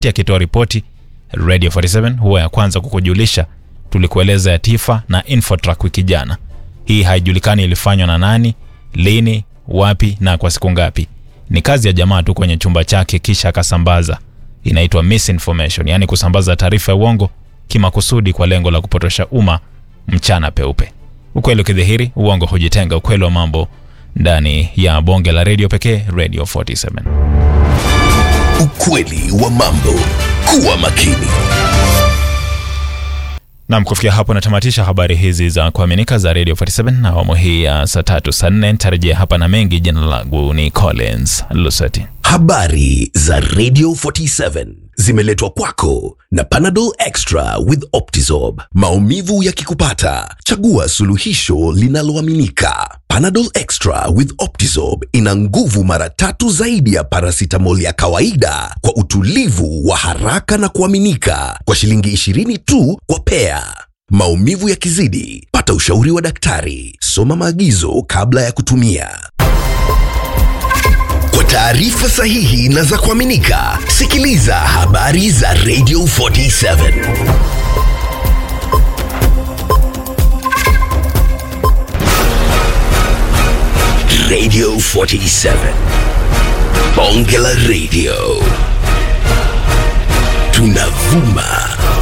akitoa ripoti Radio 47 huwa ya kwanza kukujulisha. Tulikueleza ya Tifa na Infotrack wiki jana. Hii haijulikani ilifanywa na nani, lini, wapi na kwa siku ngapi. Ni kazi ya jamaa tu kwenye chumba chake, kisha akasambaza. Inaitwa misinformation, yaani kusambaza taarifa ya uongo kimakusudi kwa lengo la kupotosha umma mchana peupe. Ukweli ukidhihiri, uongo hujitenga. Ukweli wa mambo ndani ya bonge la redio pekee, Radio 47. Ukweli wa mambo. Kuwa makini. Nam, kufikia hapo natamatisha habari hizi za kuaminika za Radio 47 na awamu hii ya saa tatu saa nne. Nitarejea hapa na mengi. Jina langu ni Collins Luseti. Habari za Radio 47 zimeletwa kwako na Panadol Extra with Optizorb. Maumivu yakikupata, chagua suluhisho linaloaminika. Panadol Extra with Optizorb ina nguvu mara tatu zaidi ya paracetamol ya kawaida kwa utulivu wa haraka na kuaminika kwa shilingi 20 tu kwa pea. Maumivu yakizidi, pata ushauri wa daktari. Soma maagizo kabla ya kutumia. Kwa taarifa sahihi na za kuaminika, sikiliza habari za Radio 47. Radio 47. Bonge la Radio. Tunavuma